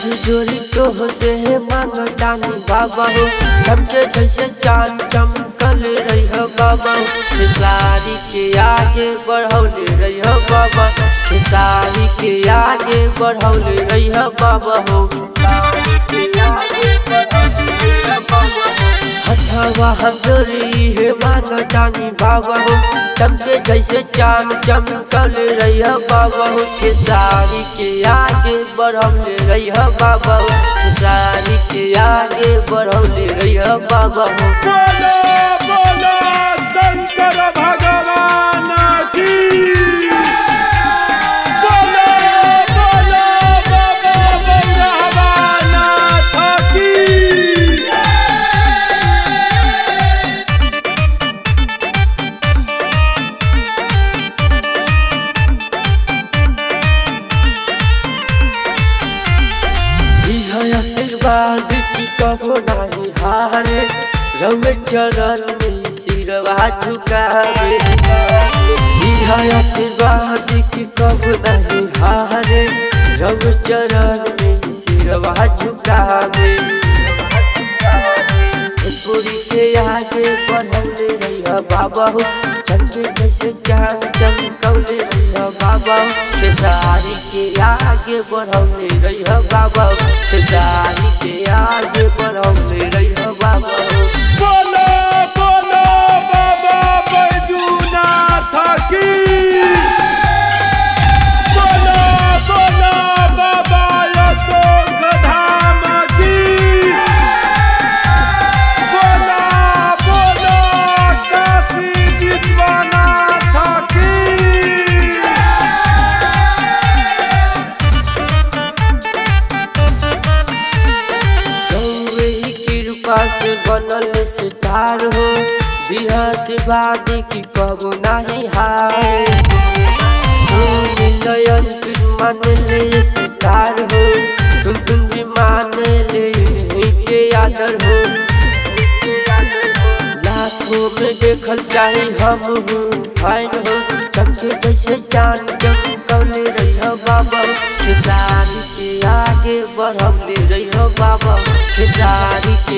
जोड़ी तो से है मांगतानी बाबा हो चमके जैसे चांद चमकल रही हो बाबा हो खेसारी के आगे बढ़ौले रही हो बाबा खेसारी के आगे बढ़ौले रही हो बाबा हो खेसारी के आगे बढ़ौले रही हो बाबा हो हथवा हम जोड़ी है मांगतानी बाबा हो चमके जैसे चांद चमकल रही हो बाबा हो खेसारी के आगे बढ़ौले रही हो बाबा हो खेसारी के आगे बढ़ौले रही हो बाबा हो बोलो बोलो शंकर भगवान की बोलो बोलो बाबा भगवान की है आशीर्वाद की कबो नहीं हारे रंग चरण में सिरवा झुकावे है आशीर्वाद की कबो नहीं हारे रंग चरण में सिरवा झुकावे पूरी के आगे बढ़ौले रहिया बाबा हो चंद्र जैसे चांद चमकौले रहिया बाबा हो खेसारी के आगे बढ़ौले रहिया बाबा हो खेसारी के आगे बढ़ौले रहिया बाबा हो बोलो बोलो बाबा बैजूनाथ की बोलो बोलो बाबा अशोक धाम की बोलो बोलो काशी विश्वनाथ की गौवे कृपा से बनल सितार हो बिहा से वादी की कबो नहीं हारे सुन नयन तुम मान ले सितार हो तुम तुम भी मान ले के आदर हो लाखों में देखल चाहे हम हूँ फाइन हो चमके जैसे चांद चमकौले रही हो बाबा खेसारी के आगे बढ़ौले रही हो बाबा खेसारी के